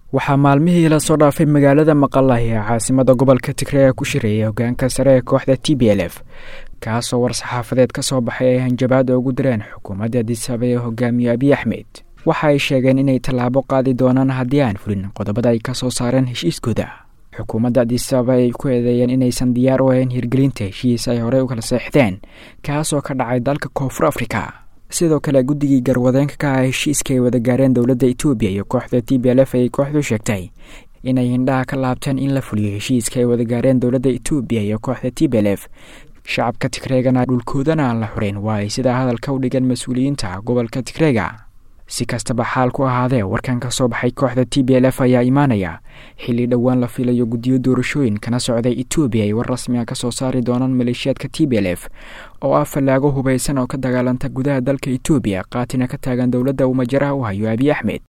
waxaa maalmihii lasoo dhaafay magaalada maqalahi ee caasimada gobolka tigreega ku shireeyay hogaanka sare ee kooxda t b l f kaasoo war-saxaafadeed ka soo baxay ay hanjabaada ugu direen xukuumadda adisaba ee hogaamiye abiy axmed waxa ay sheegeen inay tallaabo qaadi doonaan haddii aan fulin qodobada ay ka soo saareen heshiiskooda xukuumadda adisaba ay ku eedeeyeen inaysan diyaar u ahayn hirgelinta heshiis ay horey u kala seexdeen kaasoo ka dhacay dalka koonfur afrika sidoo kale guddigii garwadeenka ka ah heshiiska ay wada gaareen dowladda etoobiya iyo kooxda t b l f ayay kooxdu sheegtay inay hindhaha ka laabteen in la fuliyo heshiiska ay wada gaareen dowladda etoobiya iyo kooxda t b l f shacabka tigreegana dhulkoodana aan la xureyn waa ay sidaa hadalka u dhigeen mas-uuliyiinta gobolka tigreega si kastaba xaal ku ahaadee warkan ka soo baxay kooxda t b l f ayaa imaanaya xilli dhowaan la filayo guddiyo doorashooyin kana socday etoobiya ay war rasmiga ka soo saari doonaan maleeshiyaadka t b l f oo ah fallaago hubaysan oo ka dagaalanta gudaha dalka etoobiya qaatina ka taagan dowladda uu majaraha u hayo abiy axmed